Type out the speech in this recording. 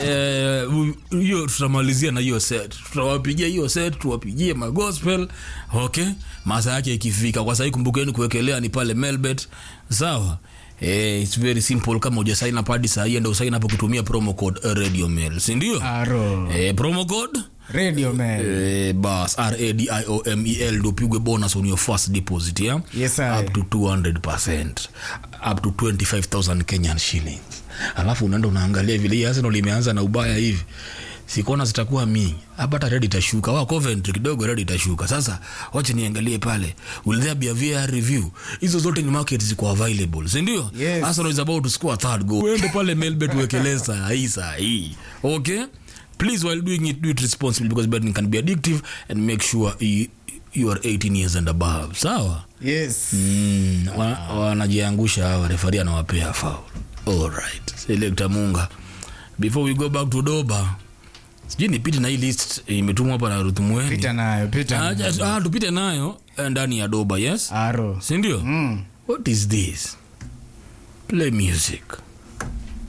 Eh, u- hiyo tutamalizia na hiyo set tutawapigia hiyo set tuwapigie magospel okay masaa yake ikifika kwa sahii kumbukeni kuwekelea ni pale melbet sawa Eh, it's very simple kama uja sign up hadi saa hii enda usign up ukitumia promo code eh, radio mail si ndio aro eh, promo code radio man Eh, bas radiomel ndo upigwe bonus on your first deposit yeah? Yes, sir. up to 200 up to 25000 kenyan shillings alafu unaenda unaangalia vile hii arsenal imeanza na ubaya hivi sikona zitakuwa mingi hapa hata red itashuka wa coventry kidogo red itashuka sasa wacha niangalie pale will there be a VR review hizo zote ni market ziko available si ndio Yes. arsenal is about to score a third goal uende pale melbet uwekelee saa hii saa hii okay please while doing it do it responsibly because betting can be addictive and make sure you, you are 18 years and above sawa yes mm, wa- wanajiangusha hawa refari anawapea faul alright selekta munga before we go back to doba sijui nipite na hii list imetumwa hapa na ruthumweni pita nayo pita Ah, nayo. just- ah, tupite nayo eh, ndani ya doba yes aro sindio mm. what is this play music